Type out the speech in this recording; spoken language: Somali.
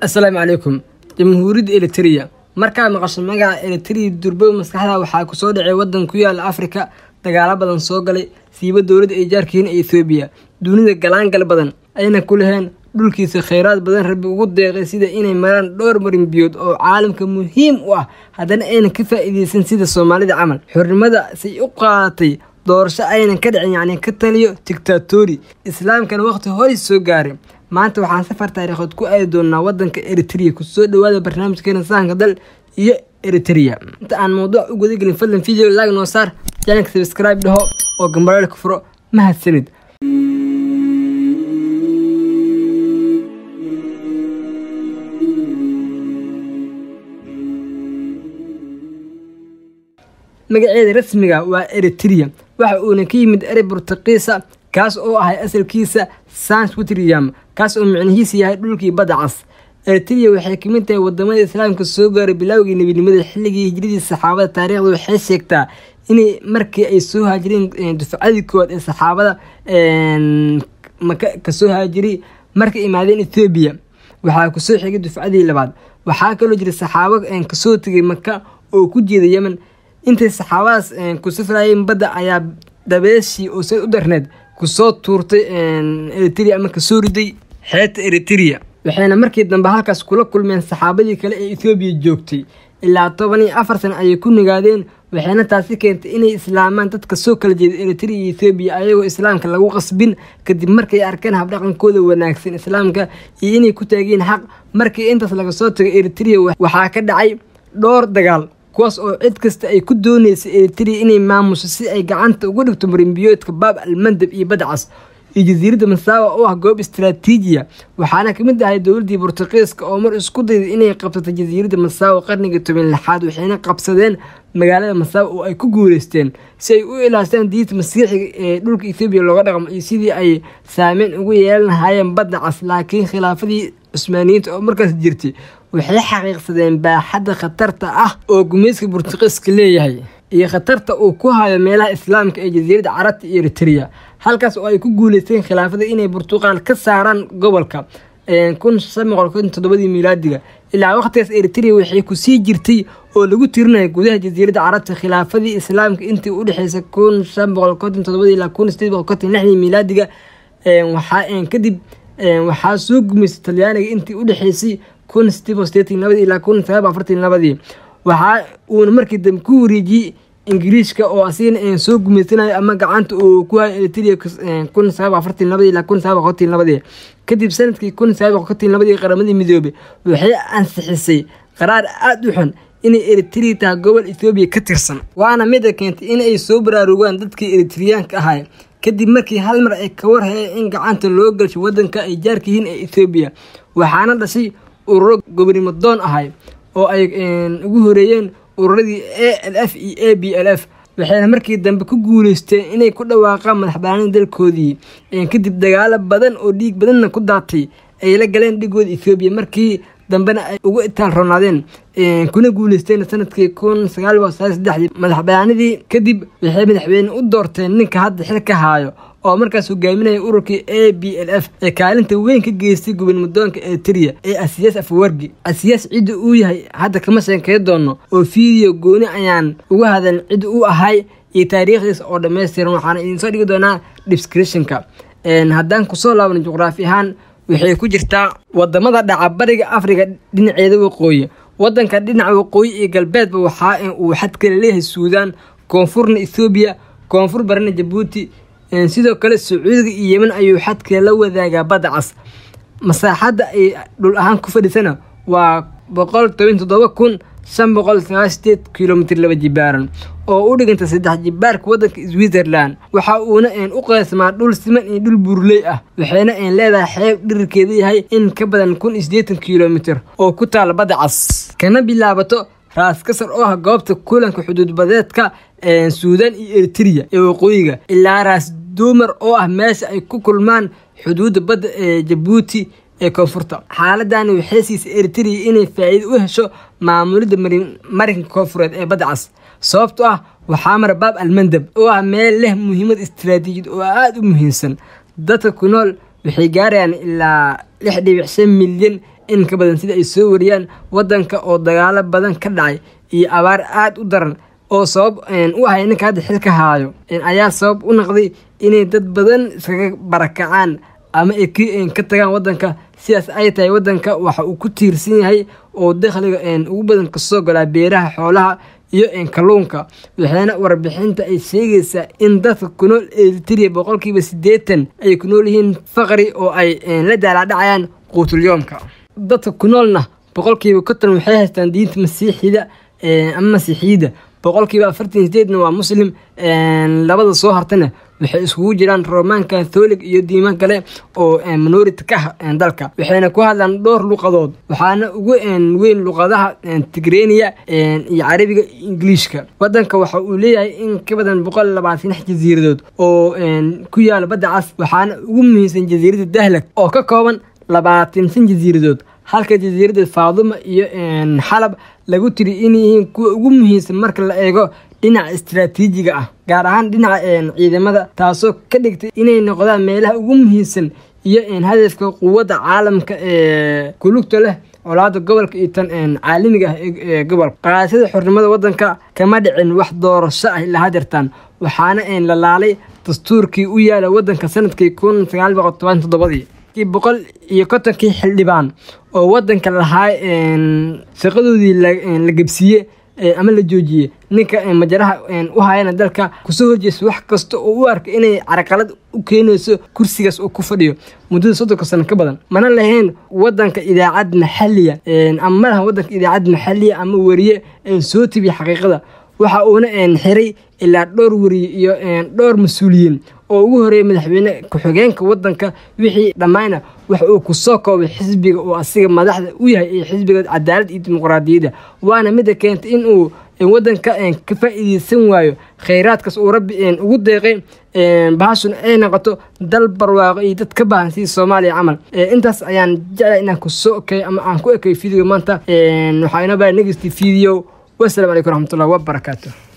assalaamu calaykum jamhuuriyadda eliteria markaa maqasho magaca eliteria durbow maskaxda waxaa kusoo dhacay wadan ku yaala afrika dagaalo badan soo galay siiba dowladda ay jaarkihiin ee ethoobiya dunida galaangal badan ayna ku laheen dhulkiisa kheyraad badan rabbi ugu deeqay sida inay maraan dhowr marin biyood oo caalamka muhiim u ah haddana aynan ka faa-iideysan sida soomaalida camal xornimada say u qaadatay doorasho aynan ka dhicin yacni ka taliyo dictatori islaamkana waqti horay soo gaaray maanta waxaan safar taariikhood ku aadi doonaa wadanka eritrea kusoo dhawaada barnaamijkeena sahanka dal iyo eritrea inta aan mawduuc u gudagelin fadlan video lag noo saar janalka sabscribe dhaho oo gambareelka furo mahadsanid magaceeda rasmiga waa eritrea waxa uuna ka yimid erey burtuqiisa kaas oo ahay asalkiisa sans witriam kaas oo micnihiisa yahay dhulkii badda cas eritrea waxay kamid tahay wadamada islaamka soo gaaray bilowgii nebinimada xilligii hijradii saxaabada taariikhda waxay sheegtaa inay markii ay soo haajireen dufcadii koowaad ee saxaabada maka kasoo haajiray markay imaadeen ethoobiya waxaa kusoo xigay dufcadii labaad waxaa kaloo jira saxaabo kasoo tegay maka oo ku jeeda yemen intay saxaabadaas ku safrayeen badda ayaa dabeeshii oo sad u darneed kusoo tuurtay eritrea ama kasoo riday xeebta eritrea waxayna markii dambe halkaas kula kulmeen saxaabadii kale ee ethoobiya joogtay ilaa toban iyo afar sana ayay ku nigaadeen waxayna taasi keentay inay islaamaan dadka soo kala jeeda eritrea iyo ethoobiya ayagoo islaamka lagu qasbin kadib markay arkeen habdhaqankooda wanaagsan islaamka iyo inay ku taageen xaq markii intaas laga soo tagay eritrea waxaa ka dhacay dhowr dagaal kuwaas oo cid kasta ay ku dooneysay eritrea inay maamusho si ay gacanta uga dhigto marinbiyoodka baab almandab iyo badcas iyo jasiiradda masaawa oo ah goob istaraatiijiya waxaana kamid ahay dowladdii bortuqiiska oo mar isku dayday inay qabsato jasiiradda masaawa qarniga toban lixaad waxayna qabsadeen magaalada masaawa oo ay ku guuleysteen si ay u ilaashtaan diinta masiixiga ee dhulka ethoobiya looga dhaqmo iyo sidii ay saameyn ugu yeelan lahaayeen badda cas laakiin khilaafadii cusmaaniyiinta oo markaas jirtay waxay xaqiiqsadeen baaxadda khatarta ah oo gumeyska burtuqiiska leeyahay iyo khatarta uu ku hayo meelaha islaamka ee jasiiradda carabta iyo eritrea halkaas oo ay ku guuleysteen khilaafada inay burtuqaal ka saaraan gobolka kun shan boqol konton toddobadii miilaadiga ilaa waqtigaas eritrea waxay kusii jirtay oo lagu tirinaya gudaha jasiiradda carabta khilaafadii islaamka intii u dhexeysay kun shan boqol konton toddobadii ilaa kun sideed boqol konton lixdii miilaadiga waxaa kadib waxaa soo gumeystay talyaaniga intii u dhexeysay kun sideed sideetan labadii ilaa kun sagaal afartan labadii waxaa uuna markii dambe ku wareejiyey ingiriiska oo asigana soo gumeysanayo ama gacanta uu ku hayo eritrea kun sagaal afartan labadii ilaa kun sagaal boqoltan labadii kadib sanadkii kun sagaal boqoltan labadii qaramadii midoobay waxay ansixisay qaraar aada u xun inay eritrea tahay gobol ethoobiya ka tirsan waana mida keentay inay soo baraarugaan dadkii eritreyaanka ahay kadib markii hal mar ay ka war heleen in gacanta loo galsho wadanka ay jaarka yihiin ee ethoobiya waxaana dhashay ururo gobonimo doon ahay oo ay ugu horeeyeen ururadii a l f iyo a b l f waxayna markii dambe ku guuleysteen inay ku dhawaaqaan madaxbanaanida dalkoodii kadib dagaalo badan oo dhiig badanna ku daatay ay la galeen dhigooda ethoobiya markii dambena ay ugu itaal roonaadeen kuna guuleysteen sanadkii kun sagaal boqol sagaal saddexdii madaxbanaanidii kadib waxay madaxweyne u doorteen ninka hadda xil ka haayo oo markaas hogaaminaya ururkii a b l f ee kaalinta weyn ka geystay gobonimodoonka eritrea ee asiyaas afwargi asiyaas cidda uu yahay hadda kama sheekey doono oo fiideo gooni ayaan uga hadalin cidda uu ahay iyo taariikhdiisa oo dhammaystiran waxaana idinsoo dhigi doonaa descriptionka haddaan kusoo laabno juqraafi ahaan waxay ku jirtaa wadamada dhaca bariga afrika dhinaceeda waqooyi wadanka dhinaca waqooyi iyo galbeedba waxaa uu xad kale leeyahay suudaan koonfurna ethoobiya koonfur barina jabuuti sidoo kale sacuudiga iyo yemen ayuu xadkee la wadaagaa badda cas masaaxadda ay dhul ahaan ku fadhisana waa boqol toban toddoba kun shan boqol sagaal sideed kilomitr laba jibaaran oo u dhiganta saddex jibaarka wadanka switzerland waxa uuna u qeysmaa dhul siman iyo dhul buurley ah waxayna leedahay xeeb dhirirkeeda yahay in ka badan kun iyo siddeetan kilomitr oo ku taala badda cas kana bilaabato raas kasar oo ah goobta kulanka xuduudbadeedka suudaan iyo eritrea ee waqooyiga ilaa raas duumar oo ah meesha ay ku kulmaan xuduudda badda ee jabuuti ee koonfurta xaaladani waxay siisay eritrea inay faa'iido u hesho maamulidda marinka koonfureed ee badda cas sababto ah waxaa mara baab almandab oo ah meel leh muhiimad istaraatiijiyad oo aada u muhiimsan dadka ku nool waxay gaarayaan ilaa lix dhibic shan milyan in ka badan sida ay soo wariyaan wadanka oo dagaalo badan ka dhacay iyo abaar aada u daran oo sabab u ahay ninka hadda xilka haayo ayaa sabab u noqday inay dad badan iskaga barakacaan ama ay ka tagaan wadanka sidaas ay tahay wadanka waxa uu ku tiirsan yahay oo dakhliga ugu badan kasoo galaa beeraha xoolaha iyo kalluunka waxaana warbixinta ay sheegaysaa in dadka ku nool eritrea boqolkiiba siddeetan ay ku nool yihiin faqri oo ay la daalaadhacayaan quutulyoomka dadka ku noolna boqolkiiba konton waxay haystaan diinta masiixida ama masiixiyadda boqolkiiba afartan sideedna waa muslim labada soo hartana waxay iskugu jiraan roman catholic iyo diimo kale oo minority ka ah dalka waxayna ku hadlaan dhowr luqadood waxaana ugu weyn luqadaha tigrenia iyo carabiga ingiliishka wadanka waxa uu leeyahay in ka badan boqol labaatan jasiiradood oo ku yaala badda cas waxaana ugu muhiimsan jasiirada dahlag oo ka kooban labaatan san jasiiradood halka jasiirada faaduma iyo xalab lagu tiri inay yihiin kuwa ugu muhiimsan marka la eego dhinaca istaraatiijiga ah gaar ahaan dhinaca ciidamada taasoo ka dhigtay inay noqdaan meelaha ugu muhiimsan iyo hadafka quwadda caalamka ee kulugta leh colaada gobolka iyo tan caalamiga ah ee gobolka qaadashada xornimada wadanka kama dhicin wax doorasho ah ilaa hadeertaan waxaana la laalay dastuurkii u yaala wadanka sanadkii kun sagaal boqol toban toddobadii boqol iyo kontonkii xildhibaan oo wadanka lahaa shaqadoodii la gebsiiye ama la joojiye ninka majaraha u hayana dalka kusoo horjeesta wax kasta oo u arka inay carqalad u keenayso kursigaas oo ku fadhiyo muddada soddonka sano ka badan mana lahayn wadanka idaacad maxaliya ama ma lahan wadanka idaacad maxaliya ama weriye soo tibiya xaqiiqada waxa uuna xiray ilaa dhowr weriye iyo dhowr mas-uuliyiin oo ugu horeeyay madaxweyne ku-xigeenka wadanka wixii dhammayna waxa uu kusoo koobay xisbiga oo asiga madaxda u yahay ee xisbiga cadaalad iyo dimuqraadiyadda waana mida keentay in uu wadanka ka faa'iideysan waayo khayraadkaas uu rabbi ugu deeqay bahashun ay noqoto dal barwaaqo iyo dad ka baahan sidii soomaaliya camal intaas ayaan jeclay inaan kusoo ekay ama aan ku ekay video maanta waxaa inoo baa next video wasalaamu calaykum raxmatullahi wabarakaatu